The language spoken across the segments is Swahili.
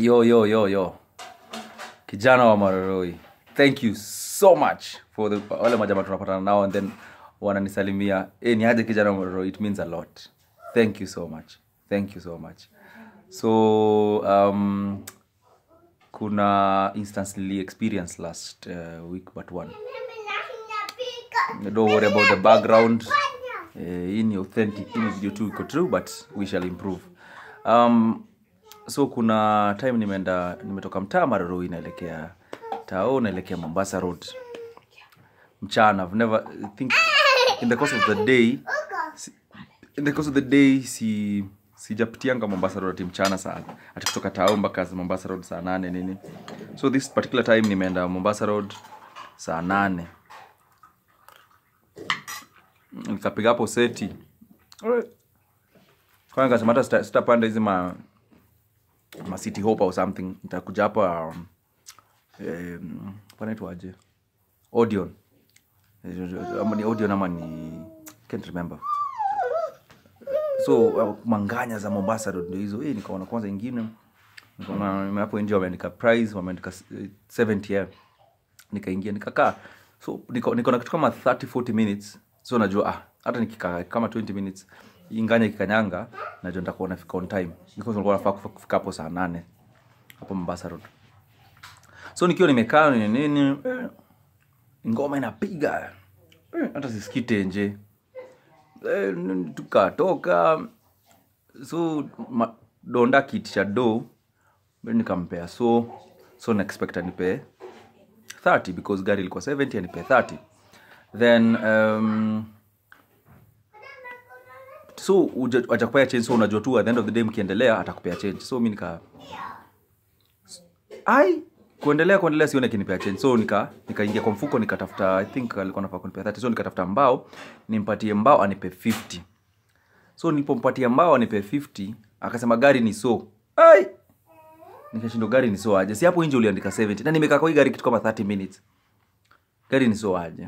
yo yo yo yo kijana wa maroroi thank you so much for the wale majama tunapatana nao and then wananisalimia eh ni aje kijana wa maroroi it means a lot thank you so much thank you so much so um, kuna instance nili experience last uh, week but one don't worry about the background eh, hii ni authentic hii ni video tu iko true but we shall improve um, so kuna time nimeenda nimetoka mtaa maroroi naelekea tao naelekea mombasa road mchana I've never I think in the course of the day si, in the course of the day si sijapitianga mombasa road ati mchana sana ati kutoka tao mpaka mombasa road saa nane nini so this particular time nimeenda mombasa road saa nane nikapiga hapo seti kwa nikasema hata sita- sitapanda hizi ma ma city hope or something nitakuja hapa um, um, panaitwaje audion Eh, ama ni audion ama ni can't remember so uh, manganya za mombasa road ndio hizo eh nikaona kwanza ingine nikaona hapo nje wameandika price wameandika eh, 70 yeah nikaingia nikakaa so niko niko na kitu kama 30 40 minutes so najua ah hata nikikaa kama 20 minutes inganya ikikanyanga najua nitakuwa nafika on time because nilikuwa nafaa kufa- kufika hapo saa nane hapo Mombasa road so nikiwa nimekaa nini nini eh, ngoma inapiga eh, hata sisikii tenje eh, n- tukatoka so ma, donda kiti cha do mi nikampea so so naexpect anipe 30 because gari ilikuwa 70 anipe 30 then um, so uja- ajakupea change so unajua tu at the end of the day mkiendelea atakupea change so mi nika ai kuendelea kuendelea sione kinipea change so nika nikaingia kwa mfuko nikatafuta i think alikuwa nafaa kunipea 30 so nikatafuta mbao nimpatie mbao anipe 50 so nilipompatia mbao anipe 50 akasema gari ni so ai nikashindwa gari ni so aje si hapo nje uliandika 70 na nimekaa kwa hii gari kitu kama 30 minutes gari ni so aje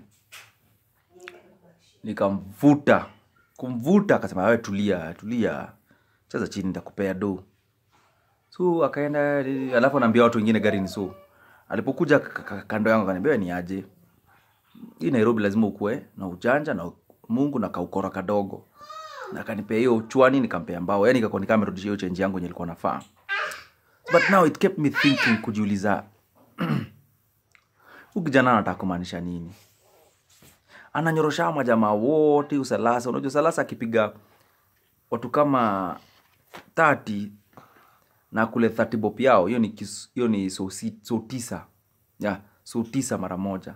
nikamvuta kumvuta akasema wewe tulia tulia cheza chini nitakupea do so akaenda alafu anaambia watu wengine gari ni so alipokuja k- k- kando yangu akaniambia ni aje hii nairobi lazima ukue na ujanja na mungu na kaukora kadogo na akanipea hiyo chwani nikampea mbao yani ikakuwa nikaa amerudishia hiyo chenji yangu yenye ilikuwa nafaa but now it kept me thinking kujiuliza huyu kijana anataka kumaanisha nini ananyorosha majamaa wote usalasa unajua salasa akipiga watu kama 30 na kule 30 bop yao hiyo ni kis- hiyo ni so, si- so tisa ya so tisa mara moja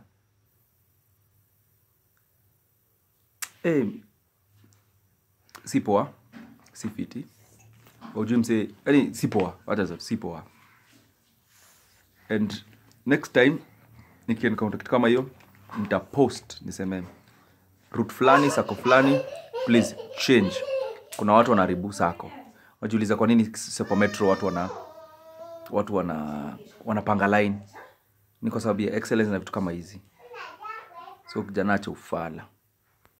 eh si poa si fiti ujui mse yani si poa hata zote si poa and next time nikiencounter kitu kama hiyo nitapost niseme route fulani sako fulani please change kuna watu wanaharibu sako wajiuliza kwa nini sepo metro watu wana watu wana wanapanga line ni kwa sababu ya excellence na vitu kama hizi so kijana acha ufala